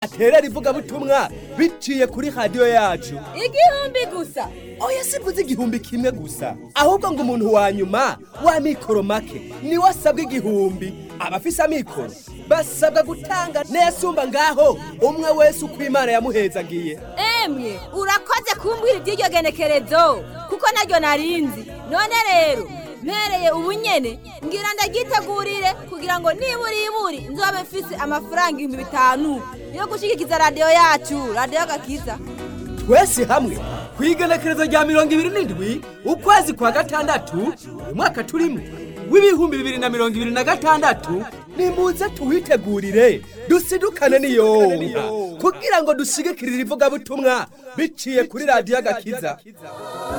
aterera ivugabutumwa biciye kuri radiyo yacu igihumbi gusa oya sivuze igihumbi kimwe gusa ahubwo ngo umuntu wa nyuma wa mikoro make niwe asabwa igihumbi abafise amikoro basabwa gutanga n'ayasumba ngaho umwe wese uko imana yamuhezagiye emwe urakoze kumbwira iby'iryo genekerezo kuko naryo narinzi none rero mpereye ubu nyene ngira ndagitegurire kugira ngo nibura iburi nzobe mfise amafaranga ibihumbi bitanu yo gushigikiza radiyo yacu radiyo gakiza twese hamwe ku igenekerezo rya mirongo ibiri n'indwi ukwezi kwa gatandatu uyu mwaka turimo w'ibihumbi bibiri na mirongo ibiri na gatandatu nimuze tuwitegurire dusidukane n'iyonka kugira ngo dushigikirire ivugabutumwa biciye kuri radiyo agakiza